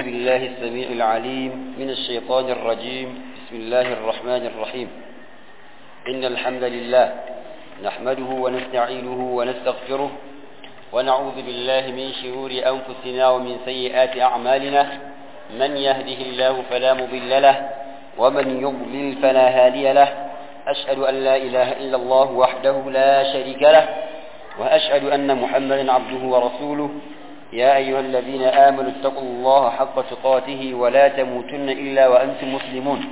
بالله السميع العليم من الشيطان الرجيم بسم الله الرحمن الرحيم إن الحمد لله نحمده ونستعينه ونستغفره ونعوذ بالله من شرور أنفسنا ومن سيئات أعمالنا من يهده الله فلا مضل له ومن يضلل فلا هادي له أشهد أن لا إله إلا الله وحده لا شريك له وأشهد أن محمدا عبده ورسوله يا أيها الذين آمنوا اتقوا الله حق تقاته ولا تموتن إلا وأنتم مسلمون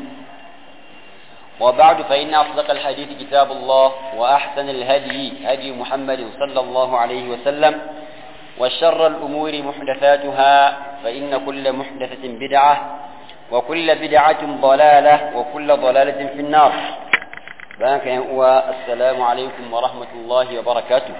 وبعد فإن أصدق الحديث كتاب الله وأحسن الهدي هدي محمد صلى الله عليه وسلم وشر الأمور محدثاتها فإن كل محدثة بدعة وكل بدعة ضلالة وكل ضلالة في النار بارك السلام عليكم ورحمة الله وبركاته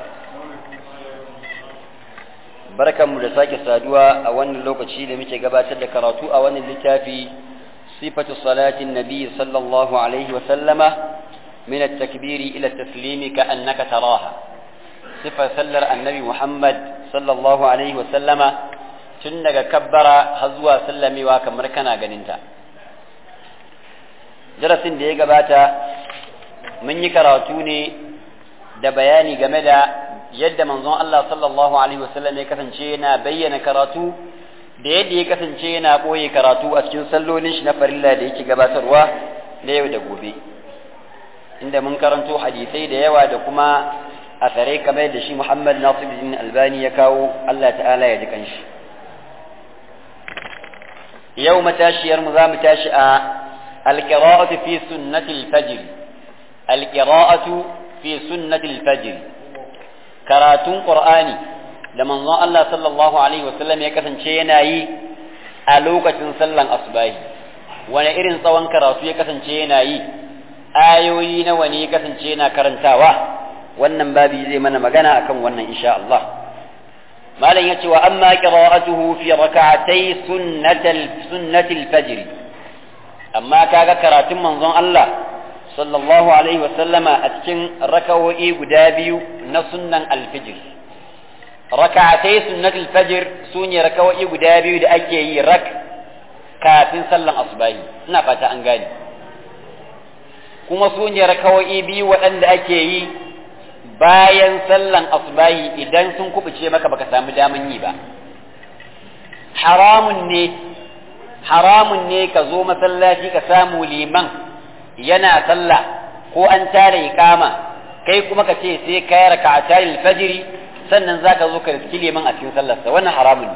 barkanmu da sake saduwa a wannan lokaci da muke gabatar da karatu a wannan littafi sifatu salatin nabi sallallahu alaihi wa sallama min at-takbiri ila at-taslimi ka annaka taraha sifar sallar annabi muhammad sallallahu alaihi wa sallama tun daga kabbara har zuwa sallamewa kamar kana ganinta darasin da ya gabata mun yi karatu ne da bayani game da yadda manzon Allah sallallahu alaihi wasallam ya kasance yana bayyana karatu da yadda ya kasance yana ɓoye karatu a cikin sallolin shi na farilla da yake gabatarwa da yau da gobe inda mun karanto hadisai da yawa da kuma asarai kamar da shi Muhammad Nasiruddin Albani ya kawo Allah ta'ala ya ji kanshi yau matashiyar mu za mu tashi a alqira'atu fi sunnatil fajr alqira'atu fi sunnatil fajr karatun Qur'ani da manzon Allah sallallahu alaihi wasallam ya kasance yana yi a lokacin sallan asubahi wani irin tsawon karatu ya kasance yana yi ayoyi nawa ne ya kasance yana karantawa wannan babi zai mana magana akan wannan insha Allah malam yace wa amma qira'atuhu fi rak'atay sunnatal sunnatil fajr amma kaga karatun manzon Allah sallallahu alaihi wasallama a cikin rakawo'i guda biyu na sunnan alfijir raka'atai sunnatul fajr su ne rakawo'i guda biyu da ake yi rak kafin sallan asubahi ina fata an gane kuma su ne rakawo'i biyu waɗanda ake yi bayan sallan asubahi idan sun kubuce maka baka samu daman yi ba haramun ne haramun ne ka zo masallaci ka samu liman yana sallah ko an tare ikama kai kuma ka ce sai ka yi raka'ata fajiri sannan zaka zo ka riski liman a cikin sallarsa wannan haramun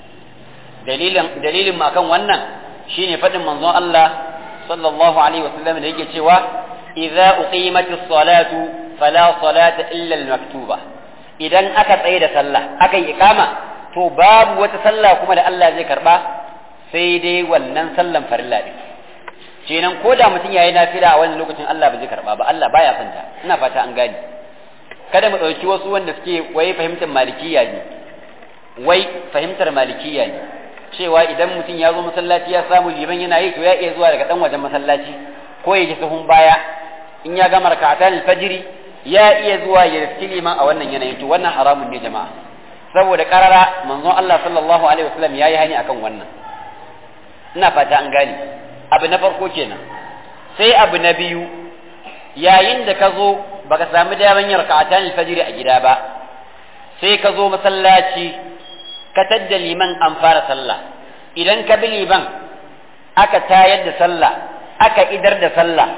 dalilin dalilin mu akan wannan shine fadin manzon Allah sallallahu alaihi wasallam da yake cewa idza uqimatis salatu fala salata illa al-maktuba idan aka tsaye da sallah aka yi ikama to babu wata sallah kuma da Allah zai karba sai dai wannan sallan farilla din kenan ko da mutum yayi nafila a wannan lokacin Allah ba zai karba ba Allah baya son ta ina fata an gane kada mu dauki wasu wanda suke wai fahimtar malikiya ne wai fahimtar malikiya ne cewa idan mutum ya zo masallaci ya samu liman yana yi to ya iya zuwa daga dan wajen masallaci ko ya ji sahun baya in ya gama raka'atan alfajiri ya iya zuwa ya riski liman a wannan yanayin to wannan haramun ne jama'a saboda karara manzon Allah sallallahu alaihi wasallam yayi hani akan wannan ina fata an gane abu na farko kenan sai abu na biyu yayin da ka zo baka samu daman yin raka'atan alfajr a gida ba sai ka zo masallaci ka tadda liman an fara sallah idan ka bi liman aka tayar da sallah aka idar da sallah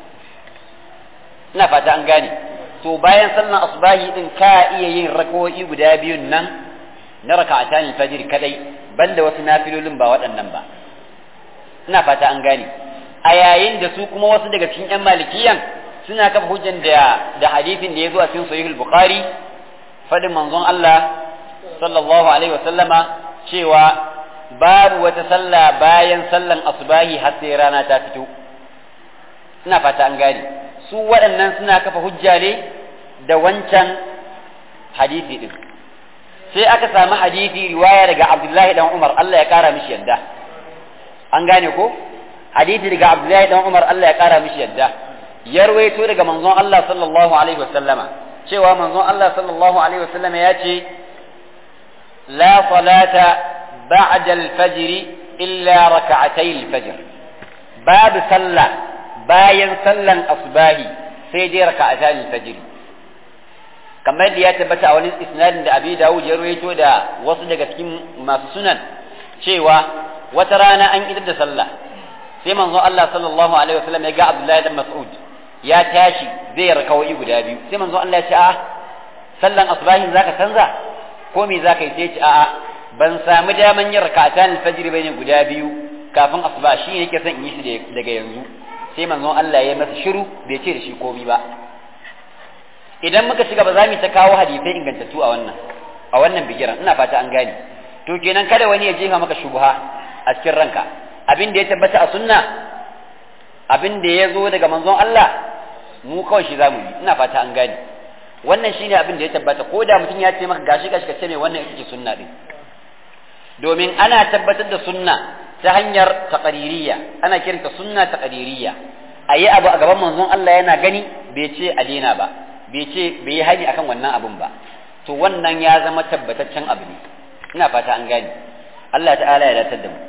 ina fata an gane to bayan sallan asbahi din ka iya yin rakawoyi guda biyun nan na raka'atan alfajr kadai banda wasu nafilolin ba waɗannan ba ina fata an gane a yayin da su kuma wasu daga cikin yan malikiyan suna kafa hujjan da da hadisin da ya zo a cikin sahih bukhari fadin manzon Allah sallallahu alaihi wasallama cewa babu wata sallah bayan sallan asbahi har sai rana ta fito ina fata an gane su waɗannan suna kafa hujja ne da wancan hadisi din sai aka samu hadisi riwaya daga Abdullahi dan Umar Allah ya kara mishi yadda an gane ko hadisi daga Abdullahi dan Umar Allah ya kara mishi yadda ya rawaito daga manzon Allah sallallahu alaihi wasallama cewa manzon Allah sallallahu alaihi wasallama ya ce la salata ba'da al-fajr illa raka'atay al-fajr babu sallah bayan sallan asbahi sai dai raka'atay al-fajr kamar da ya tabbata a wani isnadin da Abi Dawud ya rawaito da wasu daga cikin masu sunan cewa wata rana an idar da sallah sai manzo Allah sallallahu alaihi wasallam ya ga Abdullahi dan Mas'ud ya tashi zai rakawai guda biyu sai manzo Allah ya ce a'a sallan asbahin zaka canza ko me zaka yi sai ce a'a ban samu daman yin rakatan alfajr bane guda biyu kafin asuba shi yake son in yi shi daga yanzu sai manzo Allah ya masa shiru bai ce da shi komai ba idan muka shiga ba za mu ta kawo hadisai ingantattu a wannan a wannan bigiran ina fata an gane to kenan kada wani ya jefa maka shubha a cikin ranka abin da ya tabbata a sunna abin da ya zo daga manzon Allah mu kawai shi zamu yi ina fata an gane wannan shine abin da ya tabbata ko da mutum ya ce maka gashi gashi ka ce mai wannan ita ce sunna din domin ana tabbatar da sunna ta hanyar taqririyya ana kiranta sunna taqririyya ayi abu a gaban manzon Allah yana gani bai ce a daina ba bai ce bai yi hani akan wannan abun ba to wannan ya zama tabbataccen abu ne ina fata an gane Allah ta'ala ya datar da mu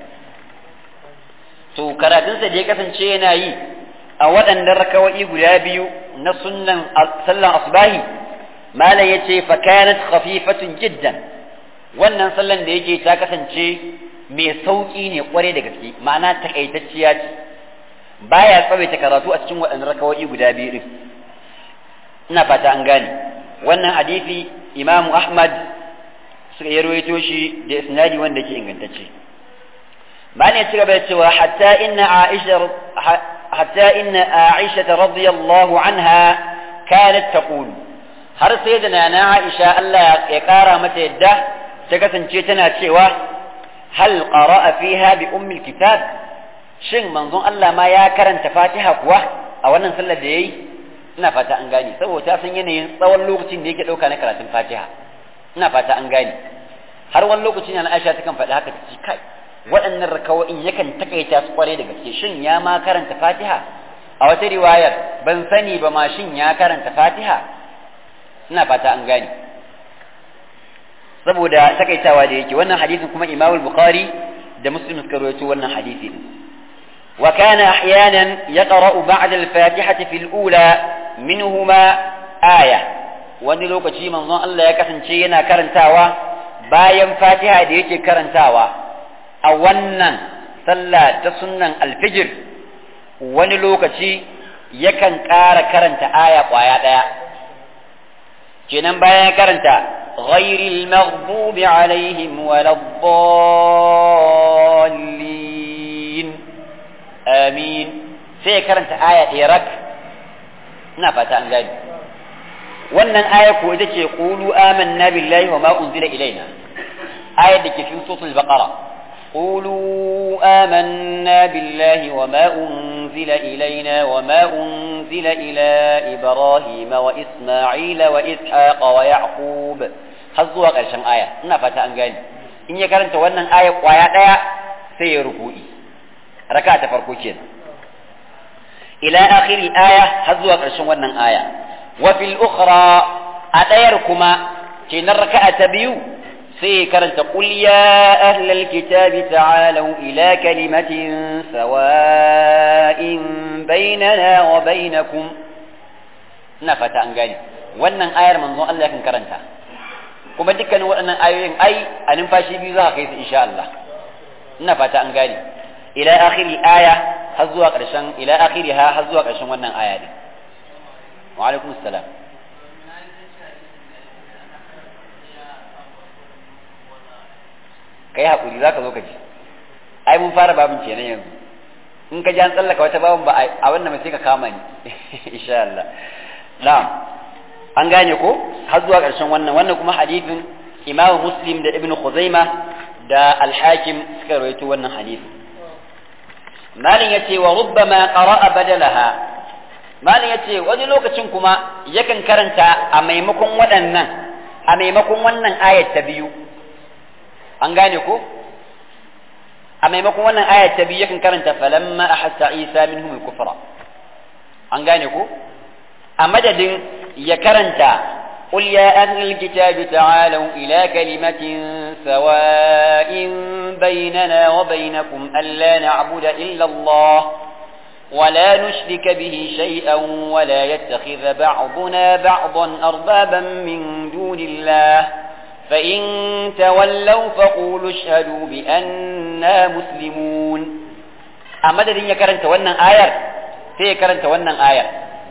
to karatunsa da ya kasance yana yi a waɗannan rakawa'i guda biyu na sunnan sallan asbahi malam ya ce fakanat khafifatun jiddan wannan sallan da yake ta kasance mai sauƙi ne kware da gaske ma'ana takaitacciya ce baya tsawaita karatu a cikin waɗannan rakawa'i guda biyu din ina fata an gane wannan hadisi imamu ahmad suka yi rawaito shi da isnadi wanda yake ingantacce بعد يتقبل سوى حتى إن عائشة حتى إن عائشة رضي الله عنها كانت تقول har sai da nana Aisha Allah ya kara mata yadda ta kasance tana cewa hal qara'a fiha bi ummil kitab shin manzon Allah ma ya karanta Fatiha kuwa a wannan sallar da yayi ina fata an gane saboda ta san yanayin tsawon lokacin da yake dauka na karatun Fatiha ina fata an gane har wani lokaci na Aisha ta kan faɗi haka ta ce kai waɗannan rakawo'in yakan takaita su kware da gaske shin ya ma karanta fatiha a wata riwayar ban sani ba ma shin ya karanta fatiha ina fata an gane saboda takaitawa da yake wannan hadisin kuma imamul bukhari da muslim suka rawaito wannan hadisi wa kana ahyanan yaqra'u ba'da al-fatihati fil ula minhuma aya wani lokaci manzon Allah ya kasance yana karantawa bayan fatiha da yake karantawa a wannan sallah ta sunnan alfijir wani lokaci yakan ƙara karanta aya ƙwaya ɗaya kenan bayan ya karanta ghairil maghdubi alaihim waladdallin amin sai ya karanta aya ɗaya rak ina fata an gani wannan aya ko ita ce qulu amanna billahi wa ma unzila ilaina ayar da ke cikin suratul baqara قولوا آمنا بالله وما أنزل إلينا وما أنزل إلى إبراهيم وإسماعيل وإسحاق ويعقوب حظوا قرشان آية إنا فتا أنغاني إن يكرنت وانا آية وآية آية سيركوئي ركعة فرقوكين إلى آخر الآية حظوا قرشان وانا آية وفي الأخرى أتيركما كين الركعة بيو sai karanta qul ya ahlal kitabi ta'alu ila kalimatin sawa'in bainana wa bainakum ina fata an gane wannan ayar manzon Allah kan karanta kuma dukkanin waɗannan ayoyin ai a numfashi biyu za ka kai su insha Allah ina fata an gane ila akhiri aya har zuwa ƙarshen ila akhiriha har zuwa ƙarshen wannan aya din wa alaikum assalam kai hakuri za ka zo ka ji ai mun fara babin kenan yanzu in ka ji an tsallaka wata babin ba a wannan sai ka kama ni insha Allah na'am an gane ko har zuwa ƙarshen wannan wannan kuma hadithin Imam Muslim da Ibn Khuzaima da Al-Hakim suka rawaito wannan hadisi malin yace wa rubbama qara'a badalaha malin yace wani lokacin kuma yakan karanta a maimakon waɗannan a maimakon wannan ayat ta biyu an gane ko a maimakon wannan aya ta biyu yakan karanta falamma ahassa isa minhum al-kufra an gane ko a madadin ya karanta قل يا أهل الكتاب تعالوا إلى كلمة سواء بيننا وبينكم ألا نعبد إلا الله ولا نشرك به شيئا ولا يتخذ بعضنا بعضا أربابا من دون الله فإن تولوا فقولوا اشهدوا بأننا مسلمون أمدد يكرنت ونن آية سيكرنت ونن آية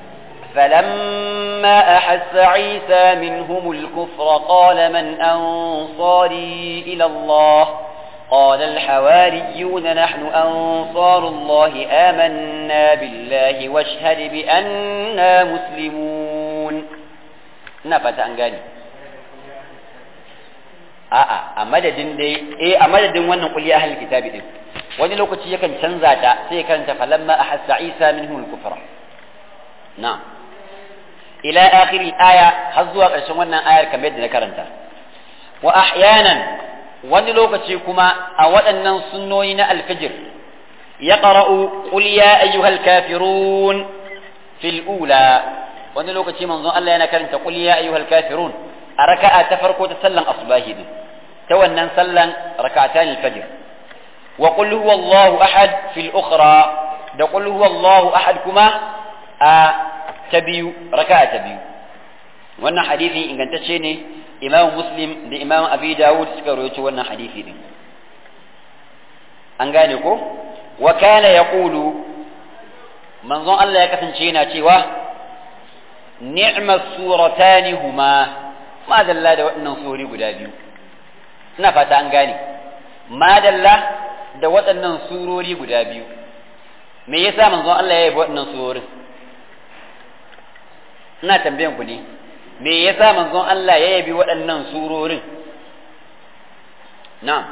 فلما أحس عيسى منهم الكفر قال من أنصاري إلى الله قال الحواريون نحن أنصار الله آمنا بالله واشهد بأننا مسلمون نفت أنقاني a'a a madadin dai eh a madadin wannan kulli ahlul kitabi din wani lokaci yakan canza ta sai ya karanta falamma ahassa isa minhum al-kufra na'am ila akhir al-aya har zuwa ƙarshen wannan ayar kamar yadda na karanta wa ahyanan wani lokaci kuma a waɗannan sunnoyi na alfijir ya qara'u qul ya ayyuhal kafirun fil ula wani lokaci manzon Allah yana karanta qul ya ayyuhal kafirun a raka'a ta farko ta sallan asbahi din ta wannan sallan raka'atan al-fajr wa qul huwallahu ahad fil ukhra da qul huwallahu ahad kuma a ta biyu raka'a ta biyu wannan hadisi ingantacce ne imam muslim da imam abi dawud suka rawaito wannan hadisi din an gane ko wa kana yaqulu manzon Allah ya kasance yana cewa ni'mas suratani huma ma dalla da waɗannan suri guda biyu ina fata an gane ma dalla da waɗannan surori guda biyu me yasa manzon Allah ya yi waɗannan surorin ina tambayan ku ne me yasa manzon Allah ya yabi waɗannan surorin na'am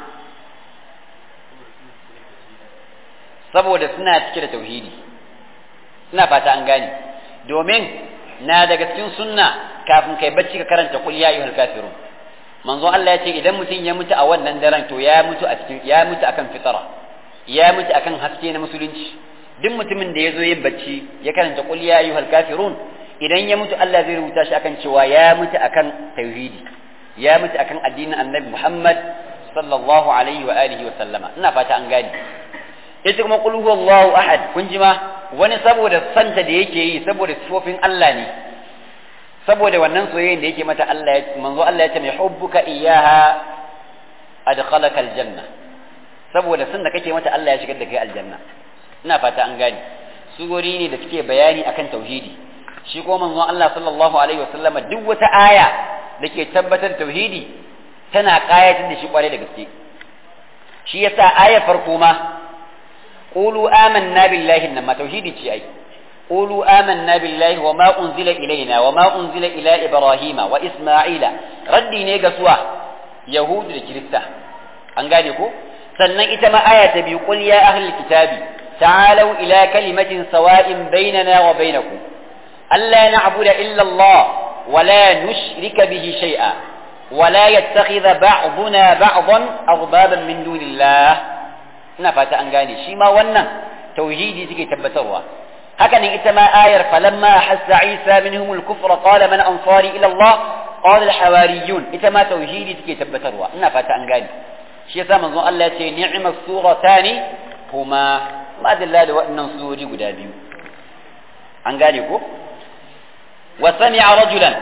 saboda suna cike da tauhidi ina fata an gane domin na daga cikin sunna kafin kai bacci ka karanta qul ya ayyuhal kafirun manzon Allah ya ce idan mutum ya mutu a wannan daren to ya mutu a cikin ya mutu akan fitara ya mutu akan haske na musulunci duk mutumin da ya zo yin bacci ya karanta qul ya ayyuhal kafirun idan ya mutu Allah zai rubuta shi akan cewa ya mutu akan tauhidi ya mutu akan addinin annabi Muhammad sallallahu alaihi wa alihi wa sallama ina fata an gane ita kuma qul huwallahu ahad kun ji ma wani saboda santa da yake yi saboda sifofin Allah ne saboda wannan soyayyen da yake mata Allah ya manzo Allah ya ce mai hubbuka iyyaha adkhalaka aljanna saboda san da kake mata Allah ya shigar da kai aljanna ina fata an gane sugori ne da suke bayani akan tauhidi shi ko manzon Allah sallallahu alaihi wasallam duk wata aya da ke tabbatar tauhidi tana kayatar da shi kware da gaske shi yasa aya farko ma qulu amanna billahi nan ma tauhidi ce ai qulu amanna billahi wa ma unzila ilaina wa ma unzila ila ibrahima wa isma'ila raddi ne ga suwa yahudu da kirista an gane ko sannan ita ma aya ta biyu qul ya ahlul kitabi ta'alu ila kalimatin sawa'in bainana wa bainakum ألا نعبد إلا الله ولا نشرك به شيئا ولا يتخذ بعضنا بعضا أربابا من دون الله نفت أنغاني شما ونن توحيدي تكي تبتروا هكذا إتما آير فلما حس عيسى منهم الكفر قال من أنصاري إلى الله قال الحواريون إتما توحيدي تكي تبتروا نفت أنغاني شيسا من ظن الله نعم الصورتان هما ما دلال وأن سوري قدابيو أنغاني كو وسمع رجلا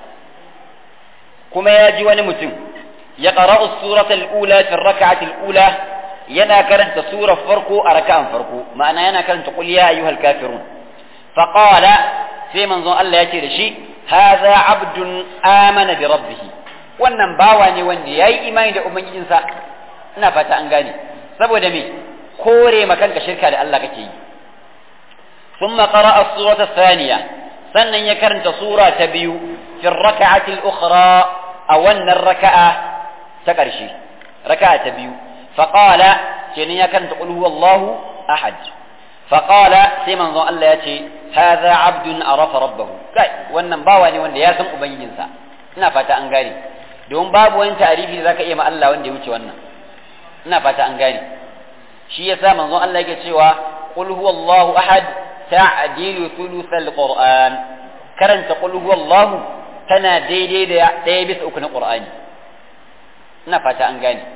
كما يجي ونمتم يقرأ السورة الأولى في الركعة الأولى ينا كرنت سورة فرقو أركان فرقو معنى ينا كرنت قل يا أيها الكافرون فقال في منظر الله يتير شيء هذا عبد آمن بربه wannan bawa ne wanda ya yi imani da ubangijinsa ina fata an gane saboda me kore makanka shirka da Allah kake yi ثم قرأ السورة الثانية sannan ya karanta sura ta biyu fi raka'ati al-ukhra a wannan raka'a ta ƙarshe raka'a ta biyu fa qala kenan ya karanta qul huwallahu ahad fa qala sai manzo Allah ya ce hadha abdun arafa rabbahu kai wannan bawa ne wanda ya san ubangijinsa ina fata an gane don babu wani tarihi da zaka iya ma Allah wanda ya wuce wannan ina fata an gane shi yasa manzo Allah yake cewa qul huwallahu ahad ta'dilu thuluthal qur'an karanta qul huwallahu tana daidai da ɗaya bisa uku na qur'ani ina fata an gane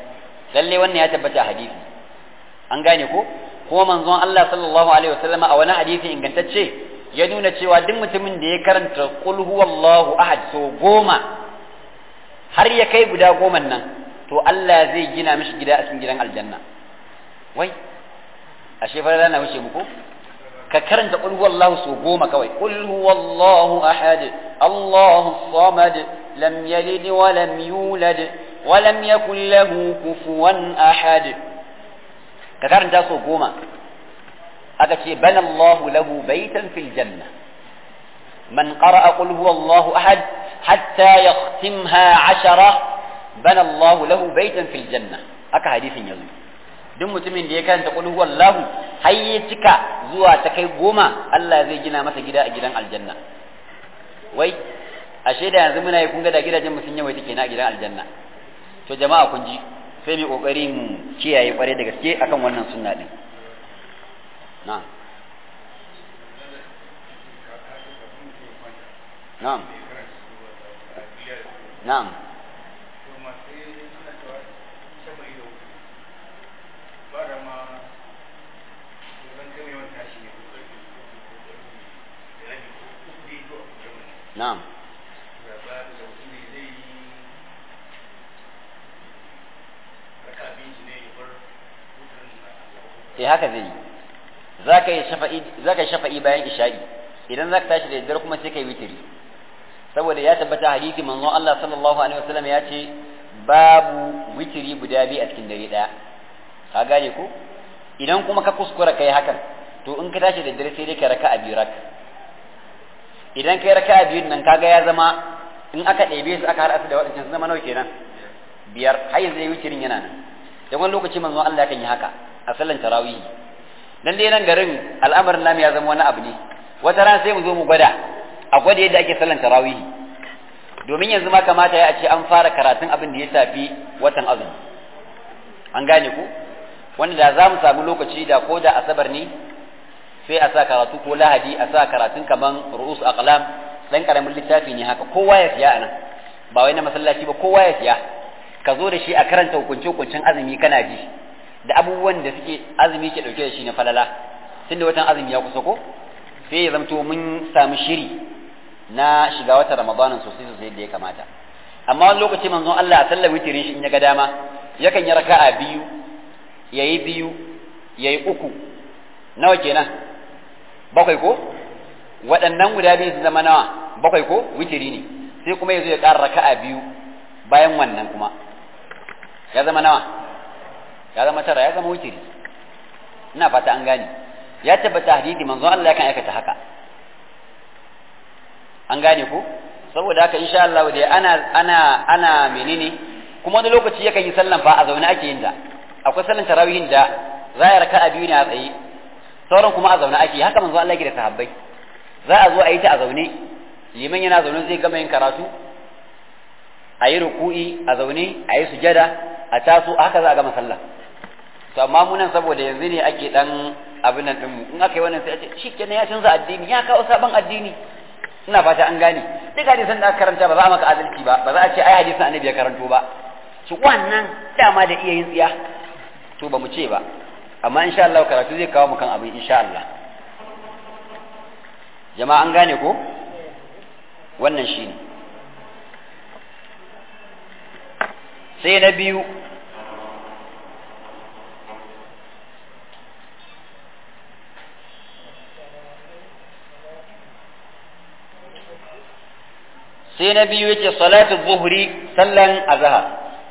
lalle wannan ya tabbata hadisi an gane ko kuma manzon Allah sallallahu alaihi wasallama a wani hadisi ingantacce ya nuna cewa duk mutumin da ya karanta qul huwallahu ahad so goma har ya kai guda goma nan to Allah zai gina mishi gida a cikin gidan aljanna wai ashe fa rana wuce muku ka karanta qul huwallahu so goma kawai qul huwallahu ahad Allahu samad lam yalid wa lam yulad wa lam yakul lahu kufuwan ahad ka karanta so goma aka ce bana Allahu lahu baitan fil janna man qara'a qul huwallahu ahad hatta yakhtimha ashara bana Allahu lahu baitan fil janna aka hadisin yanzu duk mutumin da ya karanta qul huwallahu har ya cika zuwa ta kai goma Allah zai gina masa gida a gidan aljanna wai ashe da yanzu muna yi kun ga da gidajen mu sun yawaita kenan a gidan aljanna to jama'a kun ji sai mu kokari mu kiyaye kware da gaske akan wannan sunna din na'am na'am na'am na'am eh haka zai yi za ka yi shafa'i za ka shafa'i bayan isha'i idan za ka tashi da daddare kuma sai ka yi witiri saboda ya tabbata hadisi manzon Allah sallallahu alaihi wasallam ya ce babu witiri guda biyu a cikin dare daya ka gane ko idan kuma ka kuskura kai hakan to in ka tashi da dare sai dai ka raka a biyu rak idan kai raka a biyun nan kaga ya zama in aka ɗebe su aka haɗa su da waɗancan su zama nawa kenan biyar har yanzu witirin yana nan dan wani lokaci manzon Allah kan yi haka a sallan tarawih dan dai nan garin al'amarin namu ya zama wani abu ne wata ran sai mu zo mu gwada a gwada yadda ake sallan tarawih domin yanzu ma kamata ya ce an fara karatun abin da ya shafi watan azumi an gane ku wanda da za mu samu lokaci da ko da asabar ne sai a sa karatu ko lahadi a sa karatun kaman ru'us aqlam dan karamin littafi ne haka kowa ya siya anan ba wai na masallaci ba kowa ya siya ka zo da shi a karanta hukunce hukuncin azumi kana ji da abubuwan da suke azumi ke dauke da shi na falala tunda watan azumi ya kusa ko sai ya zamto mun samu shiri na shiga wata ramadanin sosai sosai da ya kamata amma wani lokaci manzon Allah a sallar witirin shi in ya ga dama yakan yi raka'a biyu yayi biyu yayi uku nawa kenan bakwai ko waɗannan guda biyu su zama nawa bakwai ko witiri ne sai kuma ya zo ya ƙara raka'a biyu bayan wannan kuma ya zama nawa ya zama tara ya zama witiri ina fata an gane ya tabbata hadisi manzon Allah yakan aikata haka an gane ko saboda haka insha Allah dai ana ana ana menene kuma wani lokaci yakan yi sallan fa a zaune ake yin ta akwai sallan tarawihin da za a raka'a biyu ne a tsaye sauran kuma a zaune ake haka manzo Allah ya da sahabbai za a zo a yi ta a zaune liman yana zaune zai gama yin karatu a yi ruku'i a zaune a yi sujada a taso haka za a gama sallah to amma mu nan saboda yanzu ne ake dan abin nan din mu in aka yi wannan sai a ce shikenan ya canza addini ya kawo sabon addini ina fata an gane duk hadisan da aka karanta ba za a maka adalci ba ba za a ce ai hadisan annabi ya karanto ba shi wannan dama da iya yin tsiya to ba mu ce ba amma insha Allah karatu zai kawo mu kan abin insha Allah jama'a an gane ko wannan shine sai na biyu sai na biyu yake salatu zuhri sallan azhar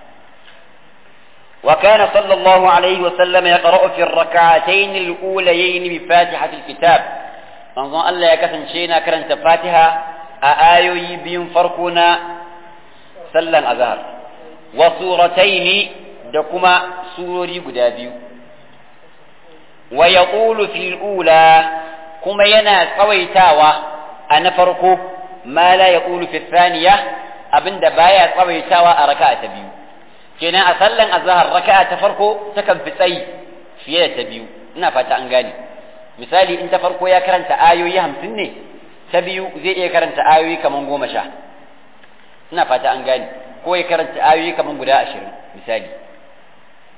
وكان صلى الله عليه وسلم يقرأ في الركعتين الأوليين بفاتحة الكتاب manzon Allah ya kasance yana karanta Fatiha a ayoyi biyun farko na sallan azhar wa surataini da kuma surori guda biyu wa yaqulu fil ula kuma yana tsawaitawa a na farko ma la yaqulu fi thaniya abinda baya tsawaitawa a raka'a ta biyu kenan a sallan azhar raka'a ta farko takan fi tsayi fiye da ta biyu ina fata an gane misali in ta farko ya karanta ayoyi hamsin ne ta biyu zai iya karanta ayoyi kaman goma sha ina fata an gane ko ya karanta ayoyi kaman guda ashirin misali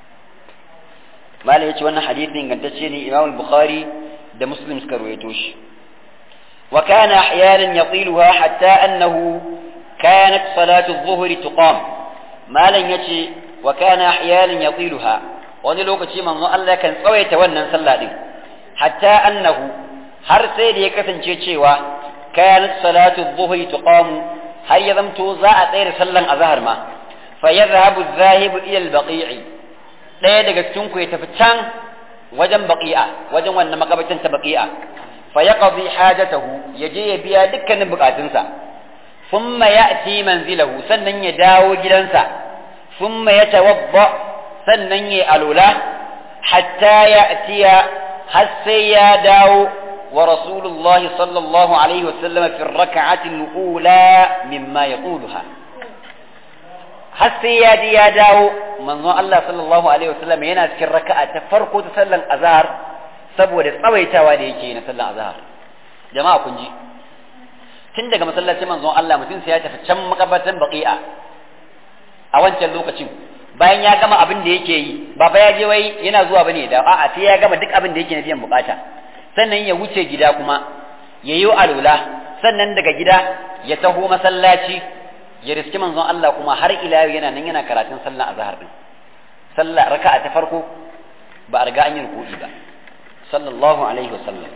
mala yace wannan hadisi ingantacce ne Imam al-Bukhari da Muslim suka rawaito shi wa kana ahyanan yatiluha hatta annahu kanat salatu adh-dhuhri tuqam malan yace wa kana ahyanan yatiluha wani lokaci manzo Allah kan tsawaita wannan sallah din hatta annahu har sai da ya kasance cewa kanat salatu adh-dhuhri tuqam har ya zamto za a tsaya sallan azhar ma fa yadhhabu adh-dhahibu ila al-baqi'i ɗaya daga cikin ku ya tafi can wajen baqi'a wajen wannan makabacin ta baqi'a fa yaqdi hajatahu yaje ya biya dukkanin bukatunsa thumma ya'ti manzilahu sannan ya dawo gidansa thumma yatawadda sannan ya alula hatta ya'tiya har sai ya dawo wa rasulullahi sallallahu alaihi wasallam fi rak'ati al-ula mimma yaquluha har sai ya ji ya dawo manzon Allah sallallahu alaihi wasallam yana cikin raka'a ta farko ta sallan azhar saboda tsawaitawa da yake na sallan azhar jama'a kun ji tun daga masallacin manzon Allah mutum sai ya tafi can makabatan baqi'a a wancan lokacin bayan ya gama abin da yake yi ba fa ya je wai yana zuwa bane da a'a sai ya gama duk abin da yake na biyan bukata sannan ya wuce gida kuma ya yi alula sannan daga gida ya taho masallaci ya riski manzon Allah kuma har ila yana nan yana karatun sallah azhar din sallah raka'a ta farko ba a riga an yi ruku'i ba sallallahu alaihi wasallam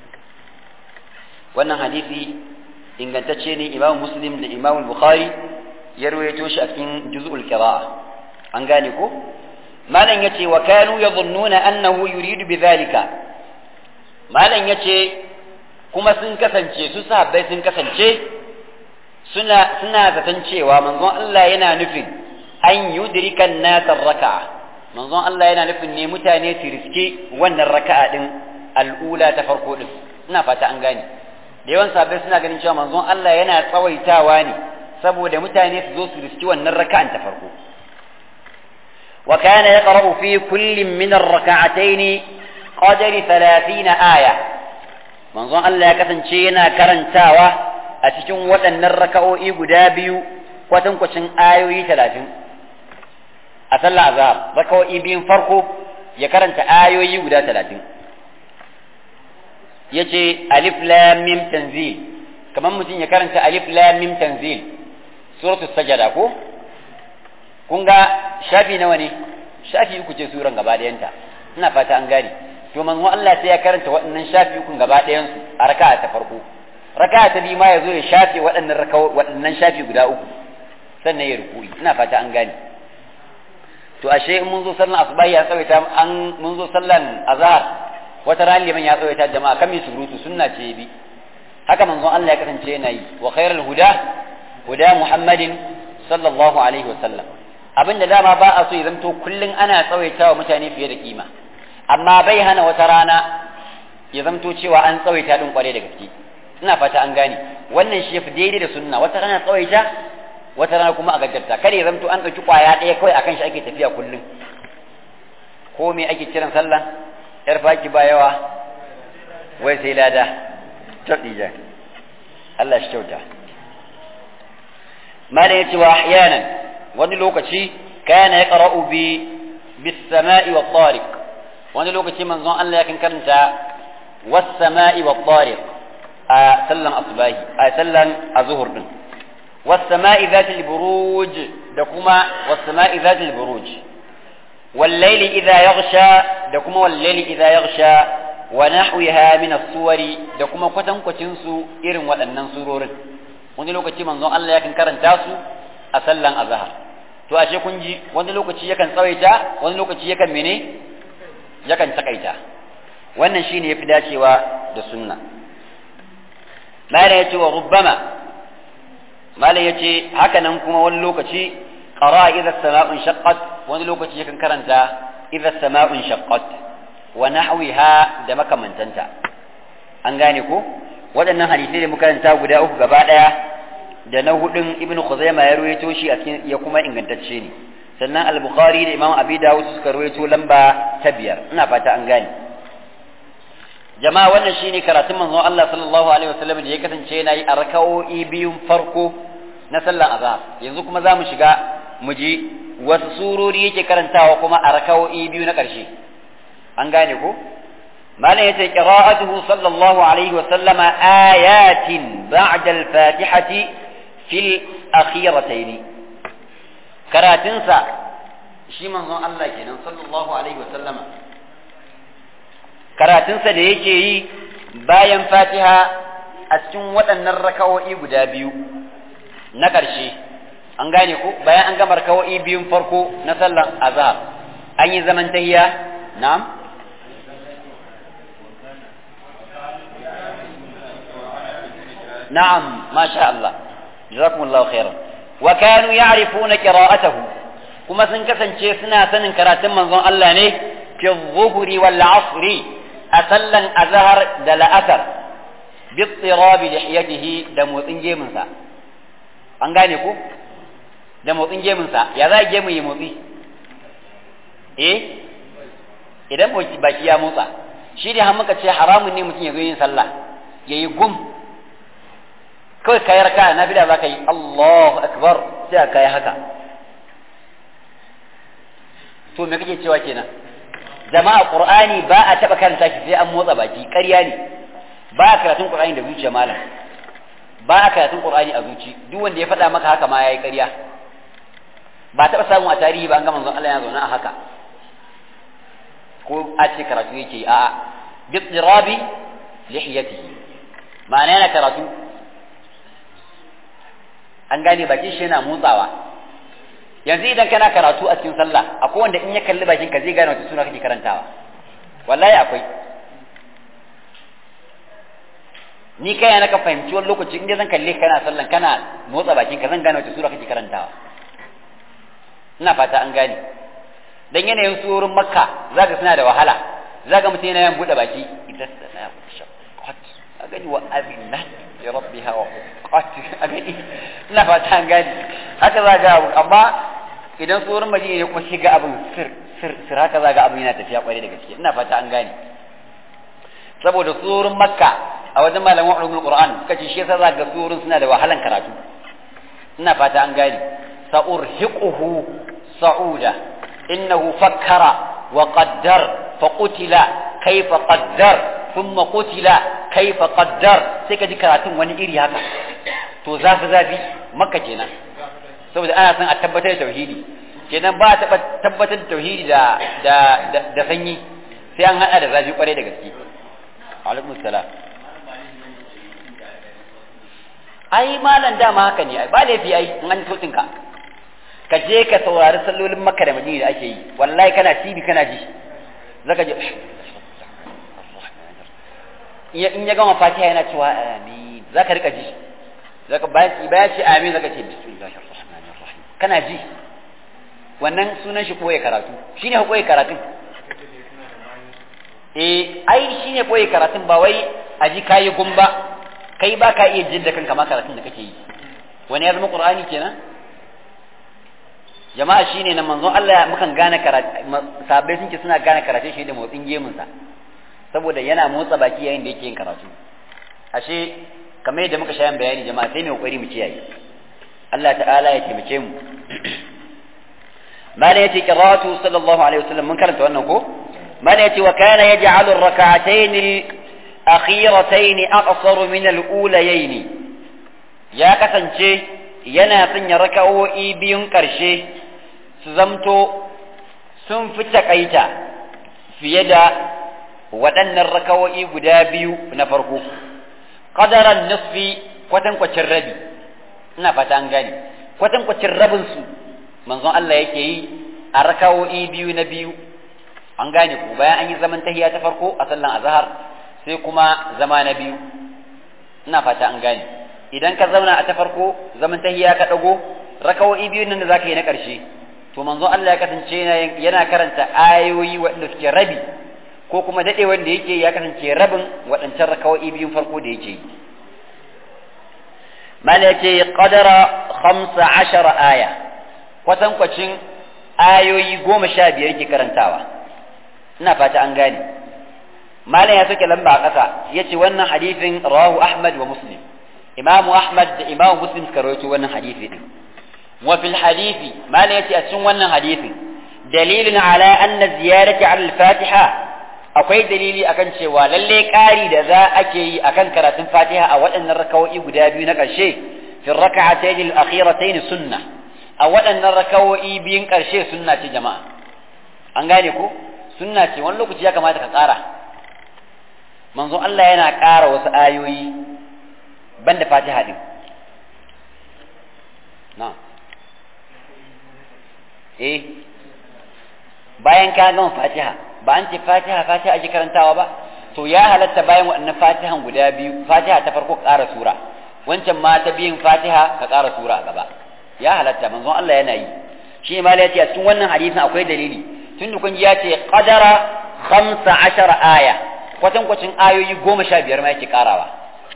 wannan hadisi ingantacce ne imam muslim da imam bukhari ya ruwaito shi a cikin juz'ul qira'a an gane ko malam yace wa kanu yadhunnuna annahu yuridu bidhalika malam yace kuma sun kasance su sahabbai sun kasance suna suna zaton cewa manzon Allah yana nufin an yudrika nasa raka'a manzon Allah yana nufin ne mutane su riske wannan raka'a din al'ula ta farko din ina fata an gane da yawan sahabbai suna ganin cewa manzon Allah yana tsawaitawa ne saboda mutane su zo su riski wannan raka'an ta farko wa kana yaqra'u fi kullin min ar-rak'atayn qadri 30 aya manzon Allah ya kasance yana karantawa a cikin waɗannan raka'o'i guda biyu kwatankwacin ayoyi talatin a sallah azhar raka'o'i biyun farko ya karanta ayoyi guda talatin ya ce alif lam mim tanzil kamar mutum ya karanta alif lam mim tanzil suratul sajada ko kun ga shafi nawa ne shafi uku ce suran gaba ɗayanta ina fata an gane to manzo Allah sai ya karanta waɗannan shafi uku gaba ɗayansu a raka'a ta farko raka ta biyu ma ya zo ya shafe waɗannan waɗannan shafi guda uku sannan ya ruku'i ina fata an gane to ashe in mun zo sallan asubahi ya tsawaita an mun zo sallan azhar wata ran liman ya tsawaita jama'a kan mi surutu sunna ce bi haka manzon Allah ya kasance yana yi wa khairul huda huda muhammadin sallallahu alaihi wasallam abinda dama ba a so ya zanto kullun ana tsawaitawa mutane fiye da kima amma bai hana wata rana ya zanto cewa an tsawaita din kware da gaske ina fata an gane wannan shi yafi daidai da sunna wata rana tsawaita wata rana kuma a gaggarta kare zamto an ɗauki ƙwaya ɗaya kawai akan shi ake tafiya kullum ko me ake kiran sallah yar faki ba yawa wai sai lada tabdija Allah shi kyauta malam yace wa ahyanan wani lokaci kana yaqra'u bi bis sama'i wat tariq wani lokaci manzon Allah yakan karanta was sama'i wat tariq a sallan asubahi a sallan azuhur din was-sama'i zatil buruj da kuma was-sama'i zatil buruj wal-layli idha yaghsha da kuma wal-layli idha yaghsha wa nahwiha min as-suwari da kuma kwatankwacin su irin waɗannan surorin wani lokaci manzon Allah yakan karanta su a sallan azhar to ashe kun ji wani lokaci yakan tsawaita wani lokaci yakan mene yakan takaita wannan shine yafi dacewa da sunna malam yace wa rubbama malam yace haka nan kuma wani lokaci qara idza as-sama'u shaqqat wani lokaci yakan karanta idza as-sama'u shaqqat wa nahwiha da makamantanta an gane ko waɗannan hadisai da muka karanta guda uku gaba ɗaya da na hudun ibnu khuzaima ya ruwaito shi a cikin ya kuma ingantacce ne sannan al-bukhari da imam abi dawud suka ruwaito lamba ta biyar ina fata an gane jama'a wannan shine karatun manzon Allah sallallahu alaihi wasallam da ya kasance yana yi a raka'o'i biyun farko na sallar azhar yanzu kuma za mu shiga mu ji wasu surori yake karantawa kuma a raka'o'i biyu na ƙarshe an gane ko malam yace qira'atuhu sallallahu alaihi wa sallama ayatin ba'da al-fatihati fil akhiratayn karatunsa shi manzon Allah kenan sallallahu alaihi wa sallama karatunsa da yake yi bayan fatiha a cikin waɗannan raka'o'i guda biyu na ƙarshe an gane ko bayan an gama raka'o'i biyun farko na sallan azhar an yi zaman tahiyya na'am na'am masha Allah jazakumullahu khairan wa kanu ya'rifuna qira'atahu kuma sun kasance suna sanin karatun manzon Allah ne fi dhuhri wal 'asri a sallan azhar da la'asar bi tsirabi lihiyatihi da motsin gemunsa an gane ko da motsin gemunsa ya za gemu yi motsi eh idan baki ya motsa shi ne har muka ce haramun ne mutum ya zo yin sallah ya yi gum kawai kayi raka na bida za ka yi Allahu akbar sai ka yi haka to me kake cewa kenan jama'a qur'ani ba a taba karanta shi sai an motsa baki ƙarya ne ba a karatun qur'ani da zuciya malam ba a karatun qur'ani a zuci duk wanda ya faɗa maka haka ma yayi ƙarya ba taɓa samu a tarihi ba an ga manzon Allah ya zauna a haka ko a ce karatu yake a'a bi tsirabi lihiyatihi ma'ana yana karatu an gane bakin shi yana motsawa yanzu idan kana karatu a cikin sallah akwai wanda in ya kalli bakin ka zai gane wata suna kake karantawa wallahi akwai ni kai na ka fahimci wani lokaci inda zan kalle kana sallan kana motsa bakin ka zan gane wata sura kake karantawa ina fata an gane dan yanayin surorin makka zaka suna da wahala zaka mutum yana yin bude baki idan sana shaqqat agani wa azinna ya rabbiha wa qat agani ina fata an gane haka zaka abu amma idan surorin madina ne kuma shiga abin sir sir sir haka zaka abin yana tafiya kwarai da gaske ina fata an gane saboda surorin makka a wajen malaman ulumul qur'an suka ce shi yasa zaka ga surorin suna da wahalan karatu ina fata an gane sa'urhiquhu sa'uda innahu fakkara wa qaddar fa qutila kayfa qaddar thumma qutila kayfa qaddar sai ka ji karatun wani iri haka to zafi zafi makka kenan saboda ana son a tabbatar da tauhidi kenan ba a tabbatar da tauhidi da da da sanyi sai an hada da zafi kwarai da gaske alaikum salam ai malam dama haka ne ai ba laifi ai in an sautin ka ka je ka saurari sallolin makka da madina da ake yi wallahi kana tibi kana ji zaka je in ya gama fatiha yana cewa amin zaka rika ji zaka bayan bayan ce amin zaka ce bismillahir rahmanir rahim kana ji wannan sunan shi koyi karatu shine koyi karatun eh ai shine koyi karatun ba wai aji kayi gumba kai ba ka iya jin da kanka ma karatun da kake yi wani ya zama qur'ani kenan jama'a shine nan manzon Allah mukan gane karatu sabai sun ce suna gane karatun shi da motsin gemun sa saboda yana motsa baki yayin da yake yin karatu ashe kamar yadda muka shayan bayani jama'a sai mai kokari mu kiyaye Allah ta'ala ya taimake mu mala yace qira'atu sallallahu alaihi wasallam mun karanta wannan ko mala yace wa kana yaj'alu ar-rak'atayn akhiratayn aqsaru min al-ulayayn ya kasance yana sanya raka'o'i biyun karshe su zamto sun fi takaita fiye da waɗannan raka'o'i guda biyu na farko qadaran nisfi kwatankwacin rabi ina fata an gane kwatankwacin rabin su manzon Allah yake yi a raka'o'i biyu na biyu an gane ku bayan an yi zaman tahiya ta farko a sallan azhar sai kuma zama na biyu ina fata an gane idan ka zauna a ta farko zaman tahiya ka dago rakawo'i biyu nan da zaka yi na karshe to manzon Allah ya kasance yana karanta ayoyi waɗanda suke rabi ko kuma dade wanda yake ya kasance rabin waɗancan rakawo'i biyun farko da yake yi mala yace qadara 15 aya kwatankwacin ayoyi goma sha biyar ke karantawa ina fata an gane malam ya soke lamba a ƙasa ya ce wannan hadifin rawahu ahmad wa muslim imamu ahmad da imamu muslim suka rawaito wannan hadifi din wa fil hadifi malam ya ce a cikin wannan hadifin dalilin ala anna ziyarati ala al-fatiha akwai dalili akan cewa lalle ƙari da za ake yi akan karatun fatiha a waɗannan rakawo'i guda biyu na ƙarshe fi raka'atayn al-akhiratayn sunna a waɗannan rakawo'i biyun ƙarshe sunna ce jama'a an gane ko sunna ce wani lokaci ya kamata ka ƙara manzon Allah yana ƙara wasu ayoyi banda fatiha din na eh bayan ka gama fatiha ba an ce fatiha fatiha ake karantawa ba to ya halatta bayan waɗannan fatihan guda biyu fatiha ta farko ƙara sura wancan ma ta biyun fatiha ka ƙara sura a gaba ya halatta manzon Allah yana yi shi ma ya ce a cikin wannan hadisin akwai dalili tun da kun ji ya ce qadara khamsa ashara aya kwatan kwacin ayoyi goma sha biyar ma yake ƙarawa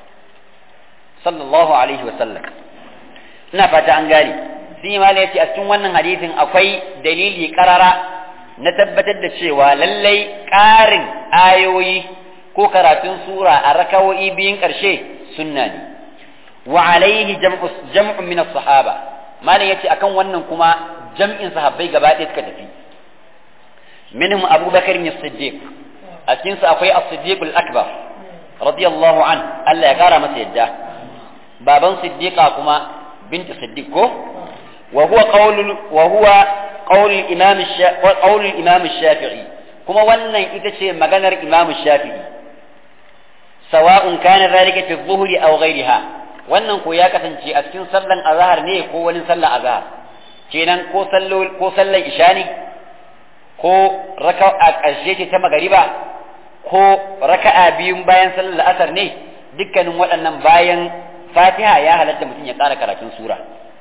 sallallahu alaihi wa sallam ina fata an gane sun yi ma ya ce a cikin wannan hadisin akwai dalili ƙarara na tabbatar da cewa lallai ƙarin ayoyi ko karatun sura a rakawo'i biyun ƙarshe sunna ne wa alaihi jam'un min sahaba malam yace akan wannan kuma jam'in sahabbai gaba ɗaya suka tafi minhum abubakar ne siddiq a cikin su akwai as-siddiq al-akbar radiyallahu an Allah ya kara masa yadda baban siddiqa kuma bintu siddiq ko wa huwa qawlul wa huwa قول الإمام الشا... قول الإمام الشافعي كما ونن إذا مغنر إمام الشافعي سواء كان ذلك في الظهر أو غيرها wannan ko ya kasance a cikin sallan azhar ne ko wani sallan azhar kenan ko sallo ko sallan isha ne ko raka'a ƙarshe ce ta magariba ko raka'a biyun bayan sallar la'asar ne dukkanin waɗannan bayan fatiha ya halatta mutum ya ƙara karatun sura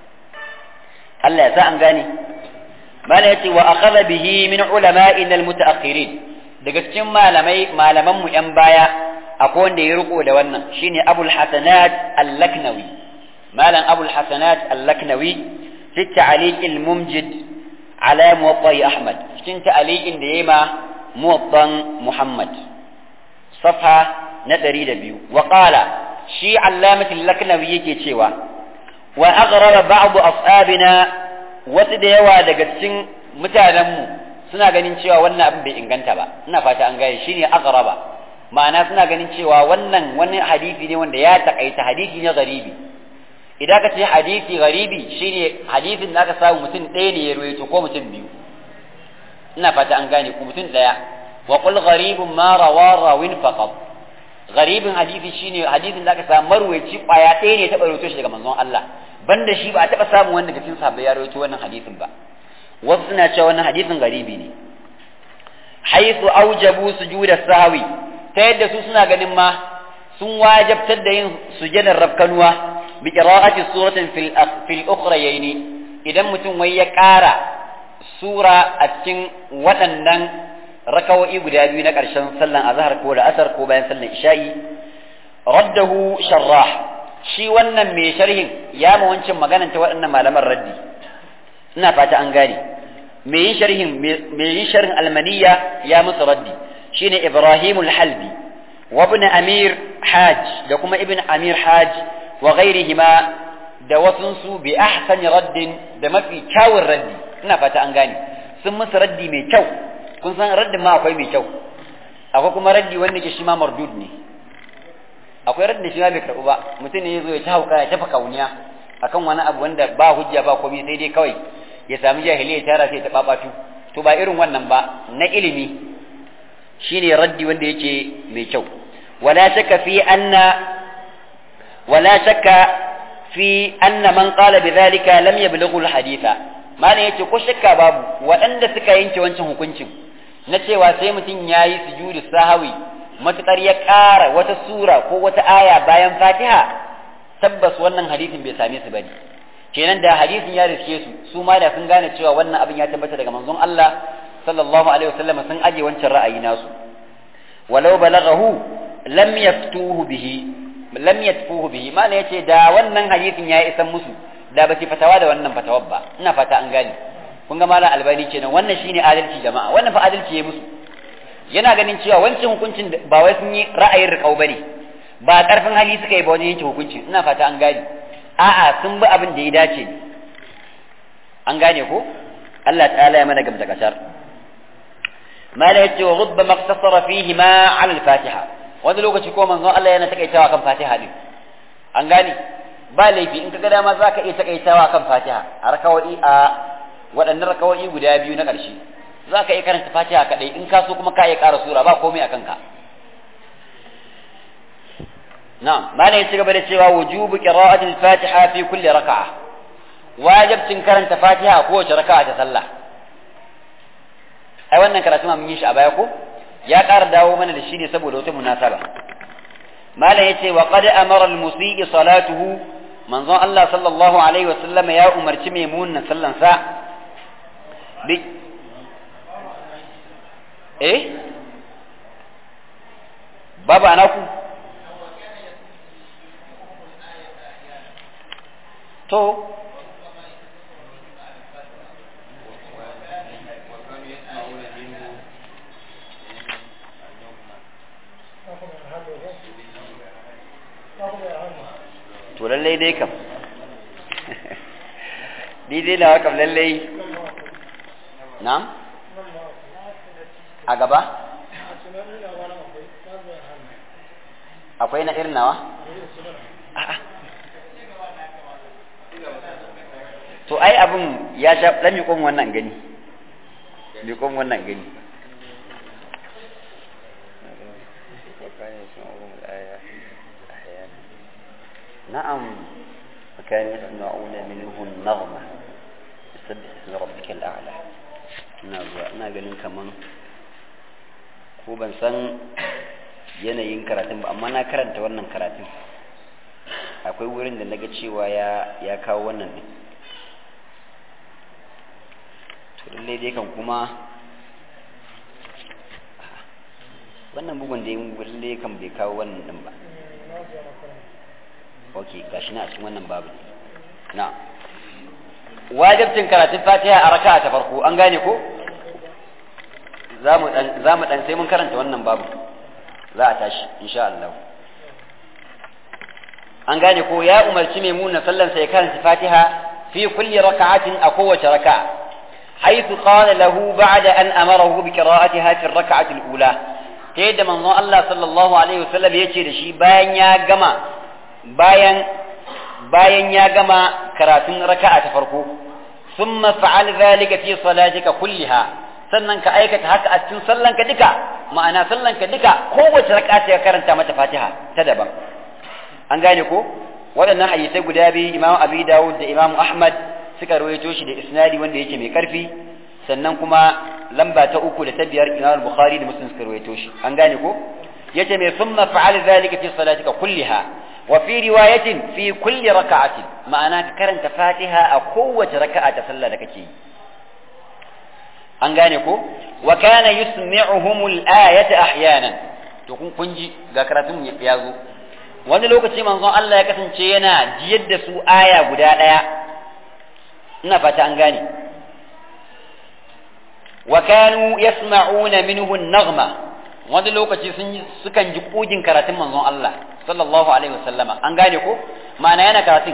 Allah ya sa an gane mala yace wa akhadha bihi min ulama'ina almutaakhirin daga cikin malamai malaman mu yan baya akwai wanda ya riko da wannan shine Abul Hasanat Al-Laknawi malam Abul Hasanat Al-Laknawi fi ta'liq al-mumjid ala muwatta Ahmad cikin ta'liqin da yayi ma muwattan Muhammad safha na 102 wa qala shi Allamat Al-Laknawi yake cewa wa aghrara ba'd ashabina wasu da yawa daga cikin mutanenmu suna ganin cewa wannan abin bai inganta ba ina fata an gane shine aghraba ma'ana suna ganin cewa wannan wani hadisi ne wanda ya takaita hadisi ne garibi idan ka ce hadisi garibi shine hadisin da aka samu mutum ɗaya ne ya ruwaito ko mutum biyu ina fata an gane ku mutum ɗaya wa qul gharibun ma rawa rawin faqat garibin hadisi shine hadisin da aka samu marwaci kwaya ɗaya ne ya taɓa ruwaito shi daga manzon Allah banda shi ba a taɓa samun wanda daga cikin sahabbai ya rawaito wannan hadisin ba wasu suna cewa wannan hadisin garibi ne haythu aujabu sujuda sahwi ta yadda su suna ganin ma sun wajabtar da yin sujadar rafkanuwa bi qira'ati suratin fil fil ukhrayayn idan mutum wai ya ƙara sura a cikin waɗannan rakawo'i guda biyu na ƙarshen sallan azhar ko da asar ko bayan sallan isha'i raddahu sharrah shi wannan mai sharhin ya ma wancan maganan ta waɗannan malaman raddi ina fata an gane mai yin sharhin mai yin sharhin almaniya ya musu raddi shine Ibrahim al-Halbi wa ibn Amir Hajj da kuma ibn Amir Hajj wa ghairihima da wasunsu bi ahsani raddin da mafi kyawun raddi ina fata an gane sun musu raddi mai kyau kun san raddin ma akwai mai kyau akwai kuma raddi wanda ke shi ma mardud ne akwai raddi shi ma bai karɓu ba mutum ne ya zo ya ta hauka ya tafa kauniya akan wani abu wanda ba hujja ba komai sai dai kawai ya sami jahiliya tara sai ta babatu to ba irin wannan ba na ilimi shine raddi wanda yake mai kyau wala shakka fi anna wala shakka fi anna man qala bidhalika lam yablughu alhaditha malam yace ko shakka babu waɗanda suka yanke wancan hukuncin na cewa sai mutum yayi sujudu sahawi matukar ya ƙara wata sura ko wata aya bayan fatiha tabbas wannan hadisin bai same su bane kenan da hadisin ya riske su su ma da sun gane cewa wannan abin ya tabbata daga manzon Allah sallallahu alaihi wasallam sun aje wancan ra'ayi nasu walau balaghahu lam yaftuhu bihi lam yatfuhu bihi mana yace da wannan hadisin ya isan musu da ba fatawa da wannan fatawar ba ina fata an gane kun ga malam albani kenan wannan shine adalci jama'a wannan fa adalci ya musu yana ganin cewa wancan hukuncin ba wai sun yi ra'ayin riƙau bane ba karfin hali suka yi ba wajen yanke hukunci ina fata an gane a'a sun bi abin da ya dace an gane ko Allah ta'ala ya mana gamta kasar ما لا يتي وربما اقتصر فيهما على الفاتحة wani lokaci ko manzon Allah yana takaitawa kan Fatiha din an gane ba laifi in ka ga dama zaka iya takaitawa kan Fatiha a rakawa'i a waɗannan rakawa'i guda biyu na ƙarshe zaka iya karanta Fatiha kadai in ka so kuma ka iya ƙara sura ba komai akan ka na'am malam ya ci gaba da cewa wujubu qira'ati al-Fatiha fi kulli raka'a wajibcin karanta Fatiha a kowace raka'a ta sallah ai wannan karatu ma mun yi shi a baya ko ya ƙara dawo mana da shi ne saboda wata munasaba malam yace wa qad amara al-musii salatuhu manzon Allah sallallahu alaihi wa sallam ya umarci maimunan sallan sa bi eh baba anaku to to lallai dai kam daidai na kam lallai na'am a gaba akwai na irin nawa to ai abin ya sha ɗan miƙon wannan gani miƙon wannan gani نعم وكان يسمعون منه النغمة يسبح اسم ربك الأعلى ina ganin kaman ko ban san yanayin karatun ba amma na karanta wannan karatun akwai wurin da naga cewa ya ya kawo wannan din to lallai dai kan kuma wannan bugun da lallai kan bai kawo wannan din ba ok gashi na a cikin wannan babu na wajibcin karatun fatiha a raka'a ta farko an gane ko za mu dan sai mun karanta wannan babu za a tashi insha Allah an gane ko ya umarci mai muna sallan sai karanta fatiha fi kulli raka'atin a kowace raka'a حيث قال له بعد أن أمره بقراءتها في الركعة الأولى تيد من الله صلى الله عليه وسلم يجي لشي باين يا جماعة bayan bayan ya gama karatun raka'a ta farko thumma fa'al dhalika fi salatika kulliha sannan ka aikata haka a cikin sallanka duka ma'ana sallanka duka kowace raka'a ta karanta mata Fatiha ta daban an gane ko waɗannan hadisai guda biyu Imam Abi Dawud da Imam Ahmad suka rawaito shi da isnadi wanda yake mai karfi sannan kuma lamba ta uku da ta biyar Imam Bukhari da Muslim suka rawaito shi an gane ko yace mai thumma fa'al dhalika fi salatika kulliha وفي رواية في كل ركعة معناه كرنت فاتحة أقوة ركعة صلى لكتي أنغانيكو وكان يسمعهم الآية أحيانا تكون كنجي ذكرتم يازو wani lokaci manzon Allah ya kasance yana jiyar da su aya guda ɗaya ina fata an gane wa kanu yasma'una minhu an-naghma wani lokaci sun sukan ji kugin karatun manzon Allah sallallahu alaihi wasallama an gane ko ma'ana yana karatun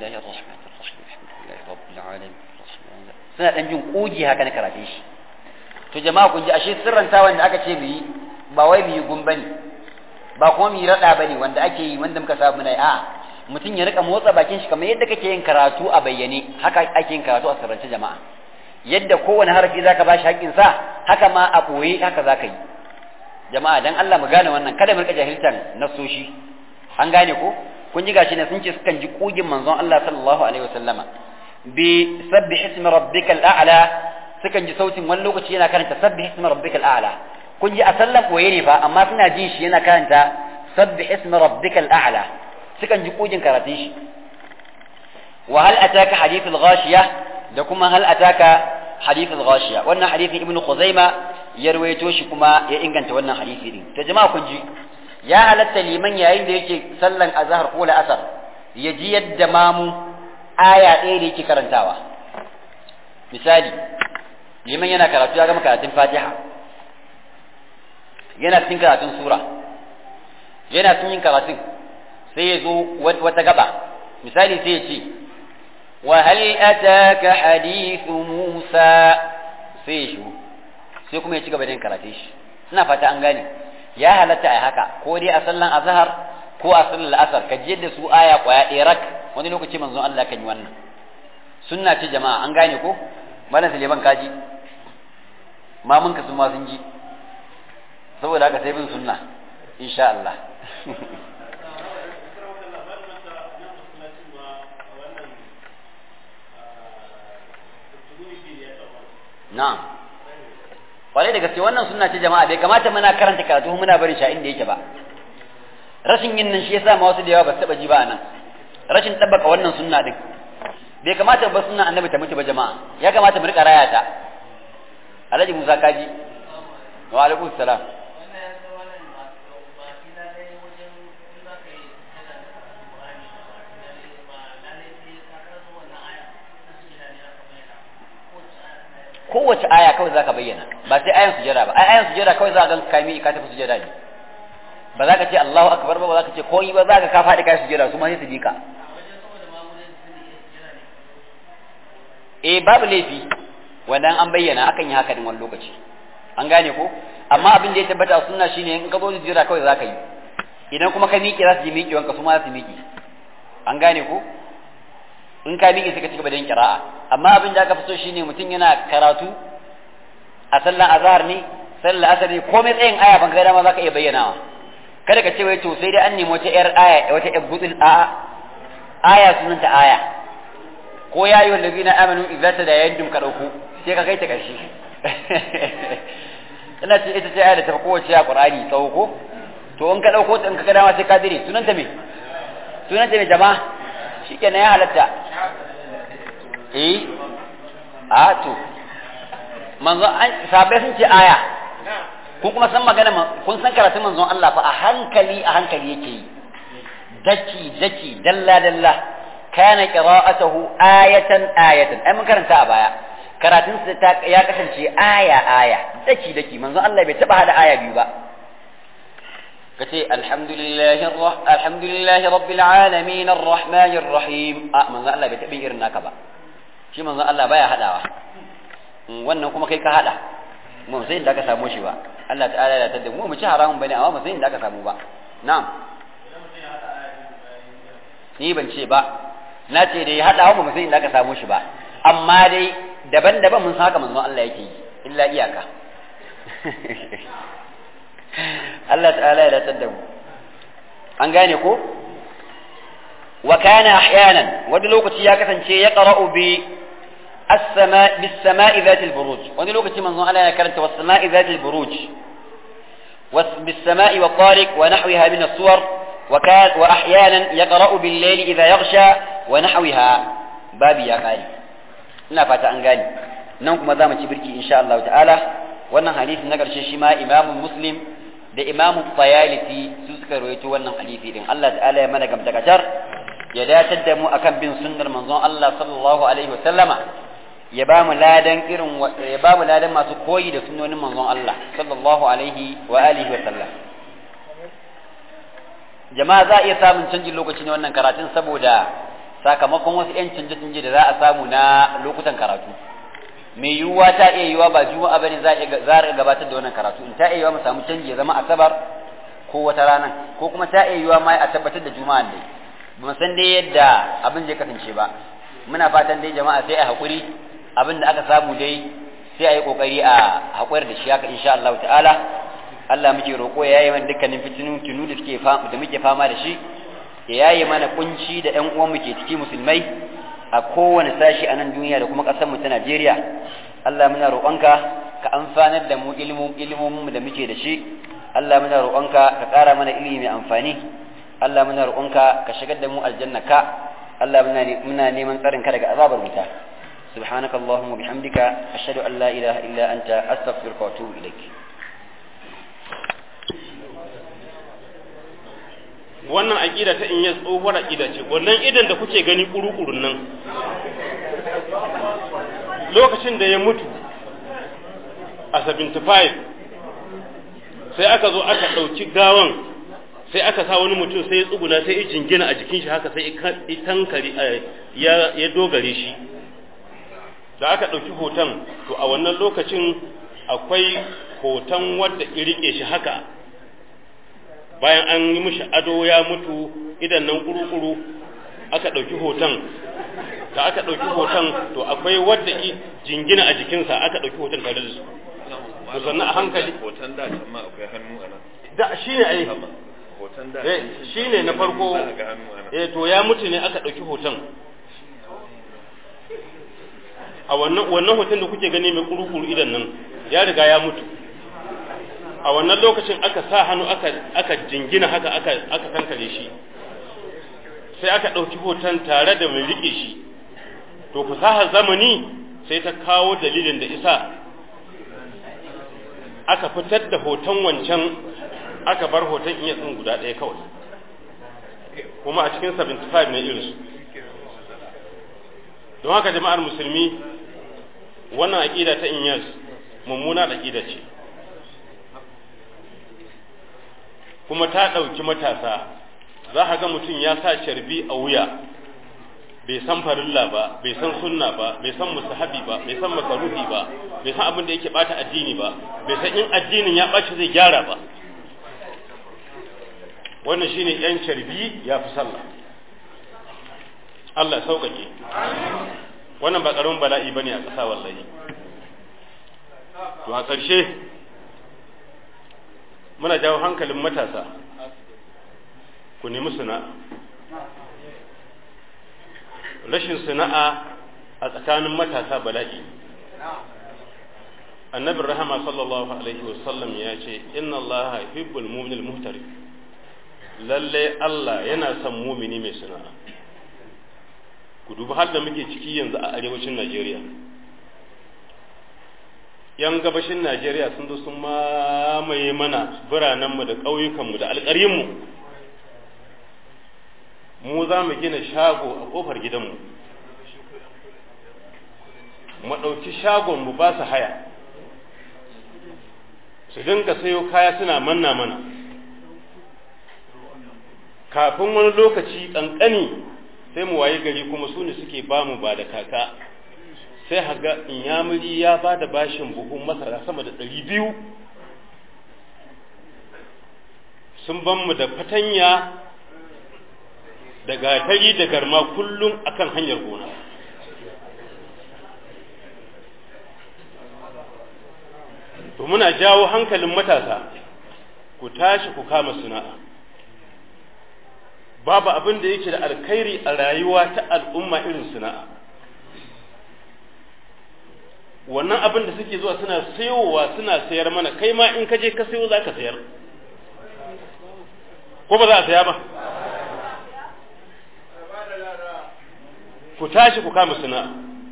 suna dan jin kugi haka na karatun shi to jama'a kun ji ashe sirranta wanda aka ce mu yi ba wai mu yi gumba ne ba kuma mu yi rada bane wanda ake yi wanda muka samu na a mutum ya rika motsa bakin shi kamar yadda kake yin karatu a bayyane haka ake yin karatu a sirrance jama'a yadda kowane harafi zaka bashi haƙƙin sa haka ma a ɓoye haka zaka yi jama'a dan Allah mu gane wannan kada mu rika jahiltan nasoshi an gane ko kun ji gashi ne sun ce sukan ji kugin manzon Allah sallallahu alaihi wasallama bi sabbih ismi rabbikal a'la sukan ji sautin wani lokaci yana karanta sabbih ismi rabbikal a'la kun ji a sallan koye ne fa amma suna jin shi yana karanta sabbih ismi rabbikal a'la sukan ji kugin karatun shi wa hal ataka hadithul ghashiya da kuma hal ataka hadithul ghashiya wannan hadithin ibnu khuzaima ya rawaito shi kuma ya inganta wannan hadisi din to jama'a kun ji ya halatta liman yayin da yake sallan azhar ko la'asar ya ji yadda mamu aya ɗaya da yake karantawa misali liman yana karatu ya gama karatun fatiha yana cikin karatun sura yana cikin yin karatun sai ya zo wata gaba misali sai ya ce wa hal ataka hadithu musa sai ya shiru sai kuma ya ci gaba da yin karatun shi ina fata an gane ya halatta a haka ko dai a sallan azhar ko a sallan asar ka je da su aya kwaya ɗaya rak wani lokaci manzon Allah kan yi wannan sunna ce jama'a an gane ko malam Suleiman kaji mamun ka sun ma sun ji saboda haka sai bin sunna insha Allah na'am kwarai da gaske wannan sunna ce jama'a bai kamata muna karanta karatu muna barin sha inda yake ba rashin yin nan shi yasa ma wasu da yawa ba su taba ji ba anan rashin tabbaka wannan sunna din bai kamata ba sunna annabi ta mutu ba jama'a ya kamata mu rika raya ta alhaji musa kaji wa alaikum salam kowace aya kawai zaka bayyana ba sai ayan sujada ba ai ayan sujada kawai za ka ga kai ka tafi sujada ne ba za ka ce Allahu akbar ba ba za ka ce koyi ba za ka ka faɗi kai sujada su ma sai su ji ka eh babu laifi wannan an bayyana akan yi haka din wani lokaci an gane ko amma abin da ya tabbata sunna shine in ka zo sujada kawai za ka yi idan kuma ka miƙe za su ji miƙewanka su ma za su miƙe an gane ko in ka miƙe sai ka cigaba da yin kira'a amma abin da aka fi so shine mutum yana karatu a sallan azhar ne sallan asar ne komai tsayin aya ban ga dama zaka iya bayyanawa kada ka ce wai to sai dai an nemi wata yar aya wata yar gudul a'a aya sunanta aya ko ya yi wallazina amanu idza tadayantum ka dauko sai ka kai ta karshe ina ce ita ce aya da ta kowace a qur'ani tsawo ko to in ka dauko ta in ka ga dama sai ka dire sunanta me sunanta me jama'a shikenan ya halatta eh a to manzo an sabai sun ce aya kun kuma san magana kun san karatun manzon Allah fa a hankali a hankali yake yi daki daki dalla dalla kana qira'atuhu ayatan ayatan ai mun karanta a baya karatun sa ya kasance aya aya daki daki manzon Allah bai taba hada aya biyu ba kace alhamdulillahi alhamdulillahi rabbil alamin arrahmanir rahim a manzon Allah bai taba irin naka ba shi manzon Allah baya hadawa wannan kuma kai ka hada mu sai inda ka samu shi ba Allah ta'ala ya tada mu mu ci haramun bane amma mu sai inda ka samu ba na'am ni ban ce ba na ce dai hadawa mu sai inda ka samu shi ba amma dai daban-daban mun san haka manzon Allah yake yi illa iyaka Allah ta'ala ya tada mu an gane ko wa kana ahyanan wani lokaci ya kasance ya qara'u bi السماء بالسماء ذات البروج وني لوكتي من الله يا كرنت والسماء ذات البروج بالسماء والطارق ونحوها من الصور وكان واحيانا يقرا بالليل اذا يغشى ونحوها بابي يا قاري ina fata an gane nan kuma za mu ci birki insha Allah ta'ala wannan hadisi na karshe shi ma Imam Muslim da Imam Tayalisi su suka rawaito wannan hadisi din Allah ta'ala ya mana gamtakatar ya datar da mu akan bin sunnar manzon Allah sallallahu alaihi wa sallama ya ba mu ladan irin ya ba mu ladan masu koyi da sunnonin manzon Allah sallallahu alaihi wa alihi wa sallam jama'a za a iya samun canjin lokaci na wannan karatun saboda sakamakon wasu 'yan canje-canje da za a samu na lokutan karatu mai yiwuwa ta iya yiwuwa ba juma'a bane za a gabatar da wannan karatu in ta iya yiwuwa mu samu canji ya zama asabar ko wata rana ko kuma ta iya yiwuwa ma a tabbatar da juma'a dai ba san dai yadda abin zai kasance ba muna fatan dai jama'a sai a haƙuri abin da aka samu dai sai a yi kokari a haƙuwar da shi haka insha Allah ta'ala Allah muke roƙo ya yi mana dukkanin fitinu tunu da suke da muke fama da shi ya yaye mana kunci da ƴan uwan muke ciki musulmai a kowane sashi a nan duniya da kuma ƙasar mu ta Najeriya Allah muna roƙonka ka amfanar da mu ilimin ilimin da muke da shi Allah muna roƙonka ka ƙara mana ilimi mai amfani Allah muna roƙonka ka shigar da mu aljanna ka Allah muna neman tsarin ka daga azabar wuta سبحانك اللهم وبحمدك أشهد أن لا إله إلا أنت أستغفرك وأتوب إليك wannan aƙida ta in yi tsohuwar aƙida ce wannan idan da kuke gani ƙuruƙurun nan lokacin da ya mutu a 75 sai aka zo aka ɗauki gawan sai aka sa wani mutum sai ya tsuguna sai ya jingina a jikin shi haka sai ya tankari ya dogare shi da aka ɗauki hoton to a wannan lokacin akwai hoton wadda rike shi haka bayan an yi mishi ado ya mutu idan nan kuru-kuru aka ɗauki hoton da aka ɗauki hoton to akwai wadda jingina a jikinsa aka ɗauki hoton tare da su to sannan a hankali hoton da can ma akwai hannu a nan da shi ne ai hoton da eh shi ne na farko za a ga hannu a nan eh to ya mutu ne aka ɗauki hoton a wannan wannan hoton da kuke gani mai kurukuru idan nan ya riga ya mutu a wannan lokacin aka sa hannu aka aka jingina haka aka aka kankare shi sai aka ɗauki hoton tare da mai riƙe shi to fasahar zamani sai ta kawo dalilin da isa aka fitar da hoton wancan aka bar hoton iya tsin guda ɗaya kawai kuma a cikin 75 ne irinsu don haka jama'ar musulmi wannan aƙida ta inyas mummuna aƙida ce kuma ta ɗauki matasa za ka ga mutum ya sa carbi a wuya bai san farilla ba bai san sunna ba bai san musahabi ba bai san makaruhi ba bai san abin da yake bata addini ba bai san in addinin ya ɓaci zai gyara ba wannan shine yan carbi ya fi sallah Allah ya sauƙaƙe wannan ba ƙaramin bala'i bane a ƙasa wallahi to a ƙarshe muna jawo hankalin matasa ku nemi sana'a rashin sana'a a tsakanin matasa bala'i annabin rahama sallallahu alaihi wasallam ya ce inna allaha yuhibbul mu'minal muhtarif lalle Allah yana son mumini mai sana'a ku dubi har da muke ciki yanzu a arewacin Najeriya yan gabashin Najeriya sun zo sun mamaye mana biranenmu da ƙauyukanmu da alƙaryinmu mu za mu gina shago a ƙofar gidanmu mu ɗauki shagon mu ba su haya su dinga sayo kaya suna manna mana kafin wani lokaci ƙanƙani sai mu waye gari kuma su ne suke ba mu ba da kaka sai haga inyamuri ya ba da bashin buhun masara sama da ɗari biyu sun ban mu da fatanya da gatari da garma kullum akan hanyar gona to muna jawo hankalin matasa ku tashi ku kama sana'a babu abin da yake da alkhairi a rayuwa ta al'umma irin sana'a wannan abin da suke zuwa suna sayowa suna sayar mana kai ma in ka je ka sayo za ka sayar ko ba za a saya ba ku tashi ku kama sana'a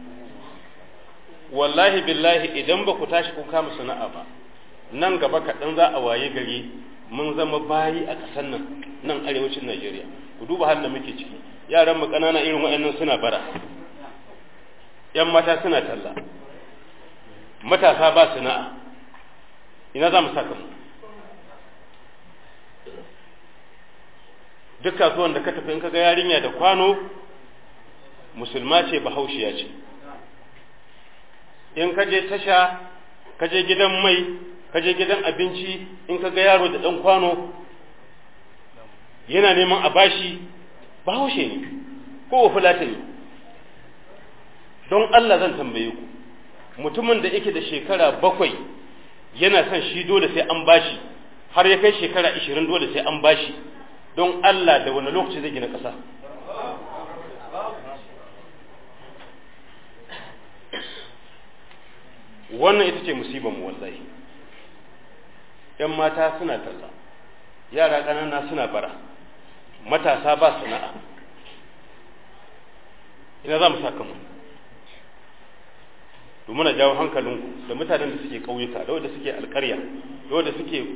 wallahi billahi idan ba ku tashi ku kama sana'a ba nan gaba kaɗan za a waye gari mun zama bayi a ƙasar nan nan arewacin Najeriya ku duba halin da muke ciki yaran mu ƙanana irin waɗannan suna bara yan mata suna talla matasa ba sana'a ina za mu saka mu duk kasuwan da ka tafi in ka ga yarinya da kwano musulma ce bahaushiya ce in ka je tasha ka je gidan mai ka je gidan abinci in ka ga yaro da ɗan kwano yana neman a bashi bahaushe ne ko fulata ne don Allah zan tambaye ku mutumin da yake da shekara bakwai yana son shi dole sai an bashi har ya kai shekara ishirin dole sai an bashi don Allah da wani lokaci zai gina ƙasa wannan ita ce musibar mu wallahi ‘yan mata suna talla yara ƙanana suna bara matasa ba sana'a ina za mu saka mu to muna jawo hankalinku da mutanen da suke ƙauyuka da wanda suke alƙarya da wanda suke